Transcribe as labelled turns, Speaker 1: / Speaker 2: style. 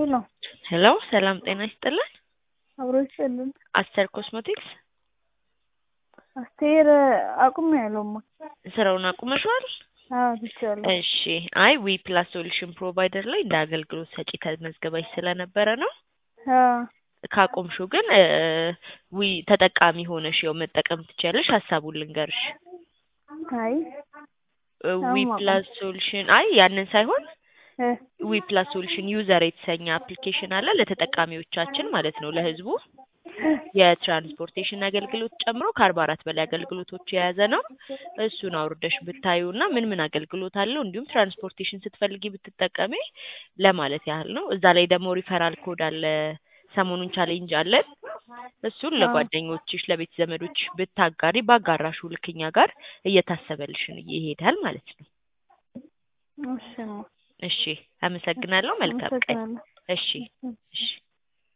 Speaker 1: ሄሎ
Speaker 2: ሄሎ ሰላም ጤና ይስጥልን።
Speaker 1: አብሮ ይስጥልን።
Speaker 2: አስተር ኮስሞቲክስ
Speaker 1: አስቴር አቁሜያለሁማ።
Speaker 2: ስራውን አቁመሽዋል?
Speaker 1: አዎ ትቼዋለሁ።
Speaker 2: እሺ። አይ ዊ ፕላስ ሶሉሽን ፕሮቫይደር ላይ እንደ አገልግሎት ሰጪ ተመዝግበሽ ስለነበረ ነው።
Speaker 1: አዎ
Speaker 2: ካቆምሽው ግን እ ዊ ተጠቃሚ ሆነሽ ያው መጠቀም ትችያለሽ። ሀሳቡን ልንገርሽ።
Speaker 1: አይ
Speaker 2: እ ዊ
Speaker 1: አሁን
Speaker 2: ፕላስ ሶሉሽን አይ ያንን ሳይሆን
Speaker 1: እ
Speaker 2: ዊ ፕላስ ሶሉሽን ዩዘር የተሰኘ አፕሊኬሽን አለ ለተጠቃሚዎቻችን ማለት ነው ለህዝቡ የትራንስፖርቴሽን አገልግሎት ጨምሮ ከአርባ አራት በላይ አገልግሎቶች የያዘ ነው። እሱን አውርደሽ ብታዩ እና ምን ምን አገልግሎት አለው እንዲሁም ትራንስፖርቴሽን ስትፈልጊ ብትጠቀሚ ለማለት ያህል ነው። እዛ ላይ ደግሞ ሪፈራል ኮድ አለ። ሰሞኑን ቻሌንጅ አለን። እሱን ለጓደኞችሽ ለቤት ዘመዶች ብታጋሪ ባጋራሹ ልክ እኛ ጋር እየታሰበልሽን ይሄዳል ማለት ነው።
Speaker 1: እሺማ
Speaker 2: እሺ፣ አመሰግናለሁ። መልካም ቀን።
Speaker 1: አመሰግናለሁ።
Speaker 2: እሺ፣ እሺ።